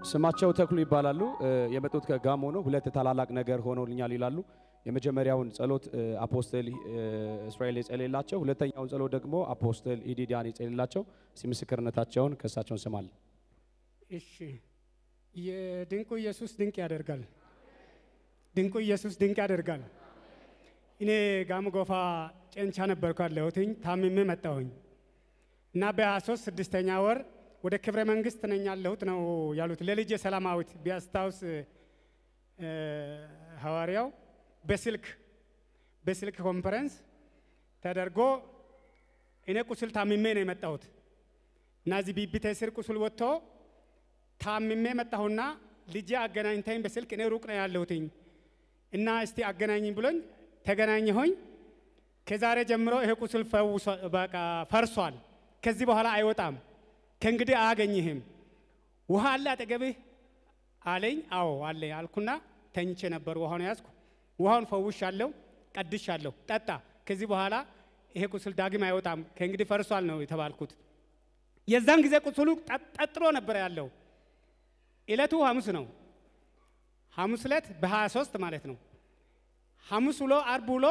ስማቸው ተክሉ ይባላሉ። እ፣ የመጡት ከጋሞ ነው። ሁለት ታላላቅ ነገር ሆኖልኛል ይላሉ። የመጀመሪያውን ጸሎት እ፣ አፖስትል እ፣ እስራኤል የጸለየላቸው፣ ሁለተኛውን ጸሎት ደግሞ አፖስትል ኢዲዲያን የጸለየላቸው። እስቲ ምስክርነታቸውን ከእሳቸውን እንሰማለን። እሺ የድንቁ ኢየሱስ ድንቅ ያደርጋል። ድንቁ ኢየሱስ ድንቅ ያደርጋል። እኔ ጋሞ ጎፋ ጨንቻ ነበርኩ ያለሁትኝ ታምሜ መጣሁኝ እና በ23 ስድስተኛ ወር ወደ ክብረ መንግስት ነኝ ያለሁት ነው ያሉት ለልጄ ሰላማዊት ቢያስታውስ እ፣ ሐዋርያው በስልክ በስልክ ኮንፈረንስ ተደርጎ እኔ ቁስል ታምሜ ነው የመጣሁት እና እዚህ ቢቢቴ ስር ቁስል ወጥቶ ታምሜ መጣሁና ልጄ አገናኝተኝ በስልክ እኔ ሩቅ ነው ያለሁትኝ እና እስቲ አገናኝኝ ብሎኝ ተገናኘሆኝ። ከዛሬ ጀምሮ ይሄ ቁስል ፈውሶ በቃ ፈርሷል። ከዚህ በኋላ አይወጣም። ከእንግዲህ አያገኝህም። ውሃ አለ አጠገብህ አለኝ። አዎ አለ አልኩና ተኝቼ ነበር። ውሃውን ያዝኩ። ውሃውን ፈውሻለሁ፣ ቀድሻለሁ። ጠጣ። ከዚህ በኋላ ይሄ ቁስል ዳግም አይወጣም፣ ከእንግዲህ ፈርሷል ነው የተባልኩት። የዛን ጊዜ ቁስሉ ጠ- ጠጥሮ ነበር ያለው። ዕለቱ ሐሙስ ነው። ሐሙስ ዕለት በ23 ማለት ነው። ሐሙስ ውሎ አርብ ውሎ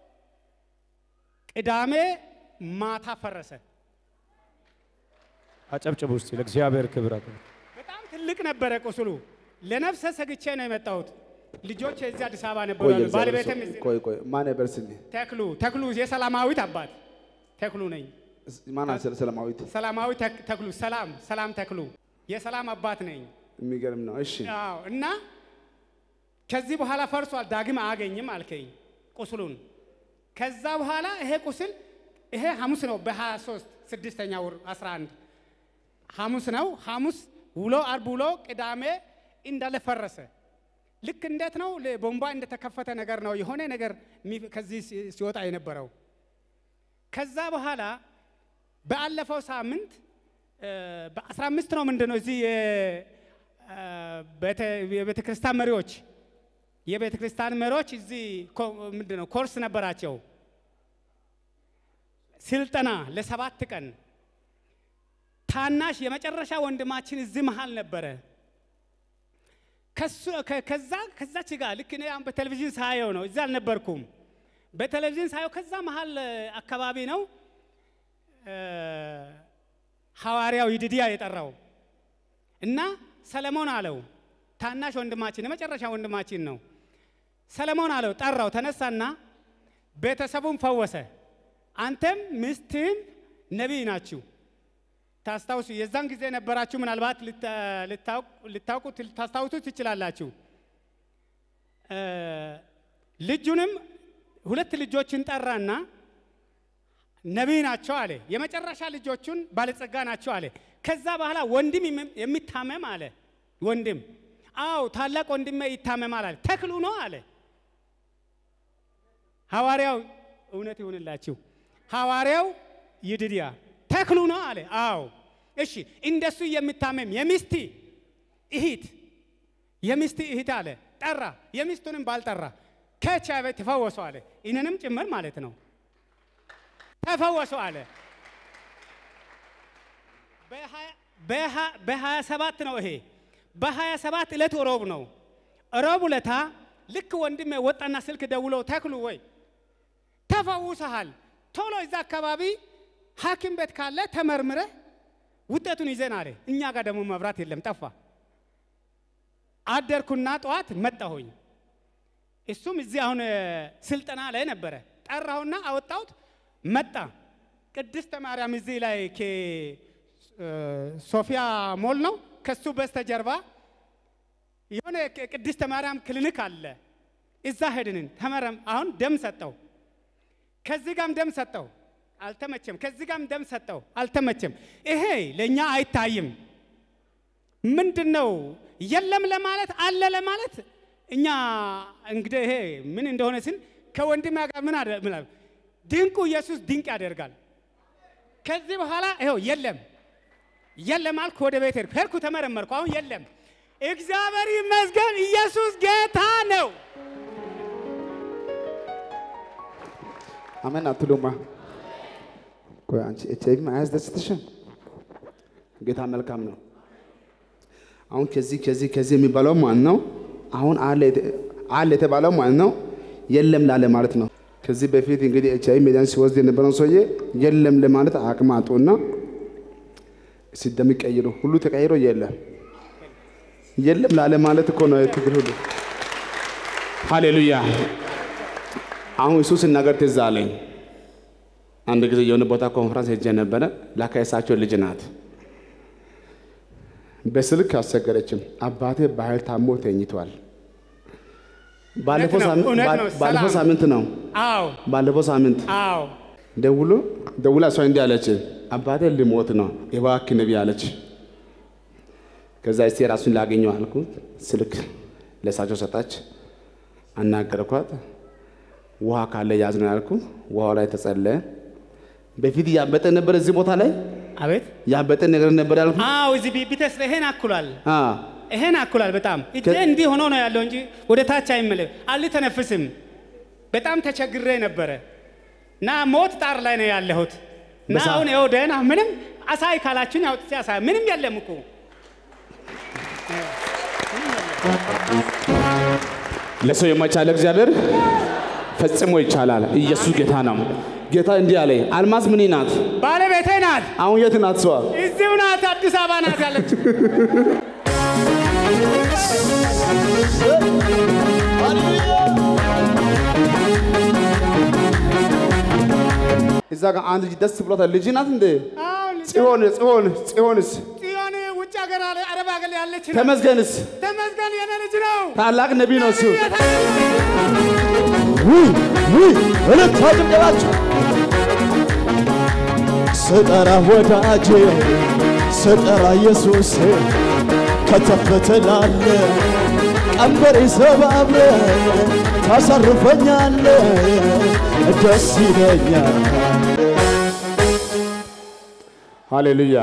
ቅዳሜ ማታ ፈረሰ። አጨብጭቡ ውስጥ ለእግዚአብሔር ክብር አቅርቡ። በጣም ትልቅ ነበረ ቁስሉ። ለነፍሰ ሰግቼ ነው የመጣሁት። ልጆች እዚህ አዲስ አበባ ነበሩ ቆይ ያሉት። እግዚአብሔር ባለቤትም ሰው- እዚህ ቆይ ቆይ ማን ነበር ስሜ? ተክሉ ተክሉ የሰላማዊት አባት ተክሉ ነኝ። ማን አሰለ ሰላማዊት? ሰላማዊ ተክ- ተክሉ ሰላም ሰላም ተክሉ የሰላም አባት ነኝ። የሚገርም ነው። እሺ አዎ እና ከዚህ በኋላ ፈርሷል፣ ዳግም አያገኝም አልከኝ ቁስሉን። ከዛ በኋላ ይሄ ቁስል ይሄ ሐሙስ ነው በ23 ስድስተኛ ወር 11 ሐሙስ ነው። ሐሙስ ውሎ አርብ ውሎ ቅዳሜ እንዳለ ፈረሰ። ልክ እንዴት ነው ለ- ቦምባ እንደተከፈተ ነገር ነው የሆነ ነገር የሚ- ከዚህ ሲ- ሲወጣ የነበረው። ከዛ በኋላ በአለፈው ሳምንት እ፣ በ15 ነው ምንድን ነው እዚህ የ- እ፣ ቤተ- የቤተ ክርስቲያን መሪዎች የቤተ ክርስቲያን መሪዎች እዚህ ኮ- ምንድን ነው ኮርስ ነበራቸው ስልጠና ለሰባት ቀን ታናሽ የመጨረሻ ወንድማችን እዚህ መሃል ነበረ። ከሱ ከ- ከዛ ከዛች ጋር ልክ እኔ አሁን በቴሌቪዥን ሳየው ነው፣ እዚህ አልነበርኩም። በቴሌቪዥን ሳየው ከዛ መሃል እ፣ አካባቢ ነው እ፣ ሐዋርያው ይድድያ የጠራው እና ሰለሞን አለው ታናሽ ወንድማችን የመጨረሻ ወንድማችን ነው። ሰለሞን አለው ጠራው፣ ተነሳና ቤተሰቡን ፈወሰ። አንተም ሚስትህም ነቢይ ናችሁ። ታስታውሱ የዛን ጊዜ ነበራችሁ። ምናልባት ልታ- ልታውቁ- ልታውቁት ልታስታውሱ ትችላላችሁ። እ፣ ልጁንም ሁለት ልጆችን ጠራና ነቢይ ናቸው አለ። የመጨረሻ ልጆቹን ባለጸጋ ናቸው አለ። ከዛ በኋላ ወንድም የሚ- የሚታመም አለ። ወንድም አዎ ታላቅ ወንድሜ ይታመማል አለ። ተክሉ ነው አለ። ሐዋርያው እውነት ይሁንላችሁ። ሐዋርያው ይድድያ ተክሉ ነው አለ። አዎ እሺ፣ እንደሱ የሚታመም የሚስቲ እህት የሚስቲ እህት አለ ጠራ። የሚስቱንም ባልጠራ ከኤች አይ ቪ ተፈወሱ አለ። ይህንንም ጭምር ማለት ነው ተፈወሱ አለ። በሀያ ሰባት ነው ይሄ በሀያ ሰባት ዕለት ሮብ ነው። ሮብ ዕለታ ልክ ወንድሜ ወጣና ስልክ ደውሎ ተክሉ ወይ ተፈውሰሃል፣ ቶሎ እዛ አካባቢ ሐኪም ቤት ካለ ተመርምረ ውጤቱን ይዘን አለ። እኛ ጋር ደግሞ መብራት የለም ጠፋ። አደርኩና ጠዋት መጣሁኝ። እሱም እዚህ አሁን እ፣ ስልጠና ላይ ነበረ። ጠራሁና አወጣሁት መጣ። ቅድስተ ማርያም እዚህ ላይ ከ- እ፣ ሶፊያ ሞል ነው። ከሱ በስተጀርባ የሆነ ቅ- ቅድስተ ማርያም ክሊኒክ አለ። እዛ ሄድንን ተመረም። አሁን ደም ሰጠው። ከዚህ ጋም ደም ሰጠው፣ አልተመቸም። ከዚህ ጋም ደም ሰጠው፣ አልተመቸም። ይሄ ለእኛ አይታይም። ምንድን ነው የለም ለማለት አለ ለማለት እኛ እንግዲህ ይሄ ምን እንደሆነ ስን ከወንድም ጋር ምን አደ ምን አለ ድንቁ ኢየሱስ ድንቅ ያደርጋል። ከዚህ በኋላ ይኸው የለም የለም አልኩ። ወደ ቤት ሄድኩ ሄድኩ ተመረመርኩ። አሁን የለም። እግዚአብሔር ይመስገን ኢየሱስ ጌታ ነው። አሜን አትሉማ? ቆይ አንቺ ኤች አይቪ አያስደስትሽም? ጌታ መልካም ነው። አሁን ከዚህ ከዚህ ከዚህ የሚባለው ማለት ነው። አሁን አለ የተ- አለ የተባለው ማለት ነው የለም ላለ ማለት ነው። ከዚህ በፊት እንግዲህ ኤች አይ ሜዳን ሲወስድ የነበረውን ሰውዬ የለም ለማለት አቅም አጡና ሲደሚቀይሩ ሁሉ ተቀይሮ የለም የለም ላለ ማለት እኮ ነው ትግል ሁሉ። ሃሌሉያ። አሁን እሱ ሲናገር ትዝ አለኝ። አንድ ጊዜ የሆነ ቦታ ኮንፈረንስ ሄጄ ነበረ። ላካ የሳቸው ልጅ ናት። በስልክ አስቸገረችም። አባቴ በኃይል ታሞ ተኝቷል። ባለፈው ነው፣ ሳምንት- እውነት ነው፣ ባለፈው ሰላም። ሳምንት ነው። አዎ ባለፈው ሳምንት አዎ ደውሎ ደውላ እሷ እንዲህ አለች፣ አባቴ ልሞት ነው እባክህ ነቢይ አለች። ከዛ እስቲ ራሱን ላገኘው አልኩት። ስልክ ለእሳቸው ሰጣች። አናገርኳት። ውሃ ካለ ያዝ ነው ያልኩ። ውሃው ላይ ተጸለየ። በፊት ያበጠ ነበር፣ እዚህ ቦታ ላይ አቤት ያበጠ ነገር ነበር ያልኩ። አዎ እዚህ ቢቢተስ ላይ ይሄን አኩሏል አ ይሄን አኩሏል በጣም እጄ ከ- እንዲህ ሆኖ ነው ያለው እንጂ ወደ ታች አይመለስ አልተነፍስም በጣም ተቸግሬ ነበረ እና ሞት ጣር ላይ ነው ያለሁት እና በሳ- አሁን ይኸው ደህና ምንም አሳይ ካላችሁኝ አውጥቼ አሳይ ምንም የለም እኮ ለሰው የማይቻል እግዚአብሔር ፈጽሞ ይቻላል። ኢየሱስ ጌታ ነው። ጌታ እንዲህ አለ፣ አልማዝ ምን ናት? ባለቤቴ ናት አሁን የት ናት? ሰዋ እዚሁ ናት አዲስ አበባ ናት ያለችው እዛ ጋር አንድ ልጅ ደስ ብሎታል። ልጅ ናት እንዴ? አዎ ልጅ- ጽዮን ጽዮን ጽዮንስ ጽዮን ውጭ ሀገር አለ- አረብ ሀገር ያለች ናት። ተመስገንስ ተመስገን የኔ ልጅ ነው ታላቅ ነቢይ ነው እሱ። ውይ ውይ እልልታ ጭብጨባችሁ ስጠራ ወዳጄ ስጠራ ኢየሱስ ከተፍ ትላለ ቀንበር ሰባብረ ታሳርፈኛለ ደስ ይለኛል ሃሌሉያ።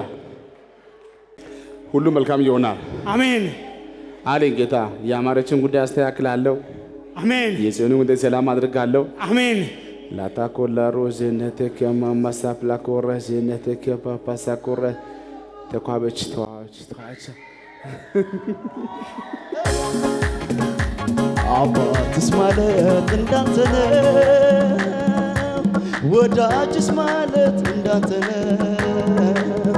ሁሉ መልካም ይሆናል አሜን አለኝ ጌታ። የአማረችን ጉዳይ አስተካክላለሁ፣ አሜን የጽዮንን ጉዳይ ሰላም አድርጋለሁ። አሜን ላታኮላሮ ዜነቴከ ማማሳፕላኮረ ዜነቴከ ፓፓሳኮረ ተኳበች ተዋች ተዋች አባትስ ማለት እንዳንተ ነው፣ ወዳጅስ ማለት እንዳንተ ነው።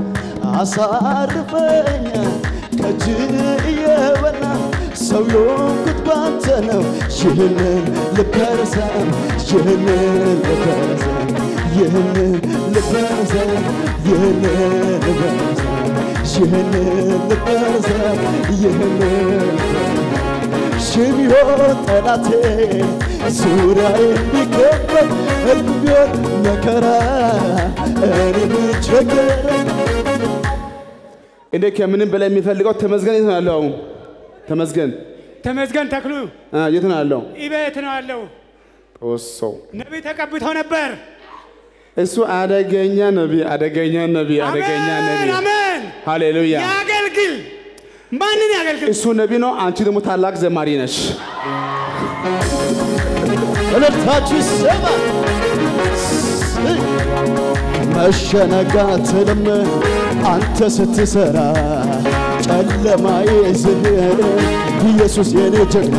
አሳርፈኛ ከእጅ እየበላ ሰው የሆንኩት ባንተ ነው። ይህንን ልበረሰም ይህንን ልበረሰም ይህንን ልበረሰም ይህንን ልበረሰም ይህንን ልበረሰም ይህንን ሽቢሆን ጠላቴ ዙሪያዬ ቢከበብ እልፍ ቢሆን መከራ እኔ ብቸገረኝ እኔ ከምንም በላይ የሚፈልገው ተመስገን የት ነው ያለው? አሁን ተመስገን ተመስገን ተክሉ አ፣ የት ነው ያለው? ኢቤት ነው ያለው ጦሶ ነቢይ ተቀብተው ነበር እሱ አደገኛ ነቢይ፣ አደገኛ ነቢይ፣ አደገኛ አሜን ነቢይ። አሜን ሃሌሉያ። ያገልግል ማንን ያገልግል እሱ ነቢይ ነው፣ አንቺ ደግሞ ታላቅ ዘማሪ ነሽ። እልልታችሁ ይሰማል። መሸነጋትንም አንተ ስትሰራ ጨለማዬ ዝህር ኢየሱስ የኔ ጀግና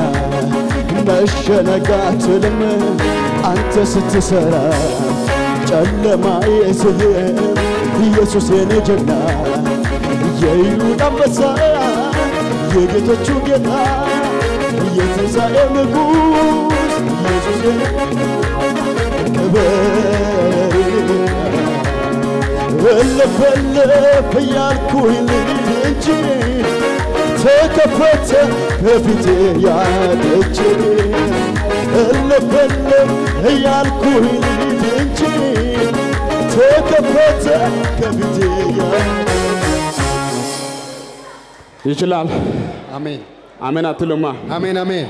መሸነጋትንም አንተ ስትሰራ ጨለማዬ ዝህር ኢየሱስ የኔ ጀግና የይሁዳ አንበሳ የጌቶቹ ጌታ የትንሣኤ ንጉሥ ኢየሱስ የኔ ክብር እልፍ እልፍ እያልኩኝ ልሂድ እንጂ ተከፈተ ከፊቴ ያለች እልፍ እልፍ እያልኩኝ ልሂድ እንጂ ተከፈተ ከፊቴ ያለች ይችላል። አሜን አሜን አትሉማ? አሜን አሜን።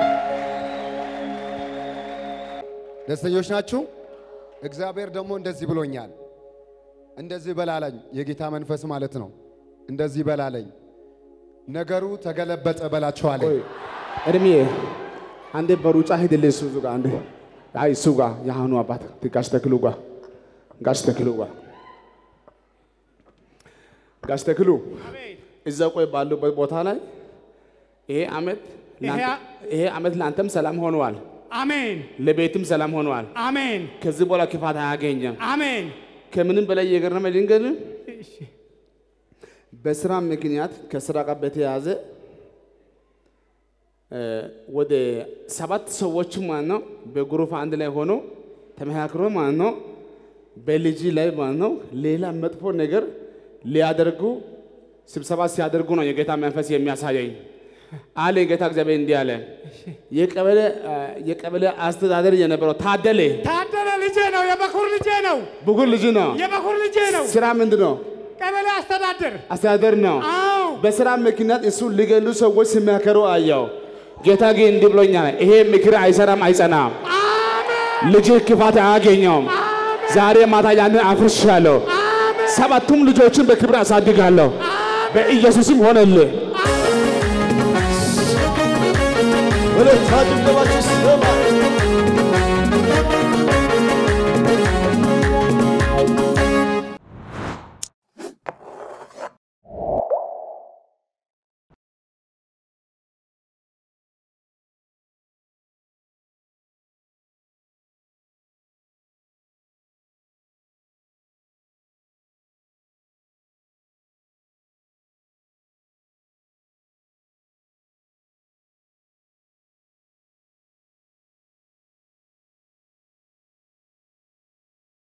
ደስተኞች ናችሁ? እግዚአብሔር ደግሞ እንደዚህ ብሎኛል። እንደዚህ በላለኝ፣ የጌታ መንፈስ ማለት ነው። እንደዚህ በላለኝ፣ ነገሩ ተገለበጠ በላቸዋለኝ። ቆይ እድሜ አንዴ በሩጫ ሂድልኝ እሱ ጋር አንዴ አይ እሱ ጋር የአሁኑ አባት ጋሽ ተክሉ ጋር ጋሽ ተክሉ ጋር ጋሽ ተክሉ እዛ ቆይ ባሉበት ቦታ ላይ ይሄ ዓመት ይሄ ለአንተ- አ- ይሄ ዓመት ለአንተም ሰላም ሆነዋል፣ አሜን ለቤትም ሰላም ሆነዋል። አሜን ከዚህ በኋላ ክፋት አያገኘም። አሜን። ከምንም በላይ የገረመ ልንገር፣ እሺ በስራ ምክንያት ከስራ ጋር በተያያዘ እ፣ ወደ ሰባት ሰዎች ማለት ነው በግሩፕ አንድ ላይ ሆኖ ተመካክሮ ማለት ነው በልጅ ላይ ማለት ነው ሌላ መጥፎ ነገር ሊያደርጉ ስብሰባ ሲያደርጉ ነው የጌታ መንፈስ የሚያሳየኝ አለ። ጌታ እግዚአብሔር እንዲህ አለ። የቀበሌ እ፣ የቀበሌ አስተዳደር የነበረው ታደለ ታደለ ልጄ ነው፣ የበኩር ልጄ ነው፣ ብጉር ልጅ ነው። የበኩር ልጄ ነው። ስራ ምንድን ነው? ቀበሌ አስተዳደር። አስተዳደር ነው። አዎ በስራ ምክንያት እሱ ሊገሉ ሰዎች ሲመከሩ አየው። ጌታ ግን እንዲህ ብሎኛል፣ ይሄ ምክር አይሰራም፣ አይጸናም። አሜን ልጅህ ክፋት አያገኘውም። ዛሬ ማታ ያንን አፍርሻለሁ። ሰባቱም ልጆችን በክብር አሳድጋለሁ። በኢየሱስም ሆነልህ። እልልታ ጭብጨባችሁ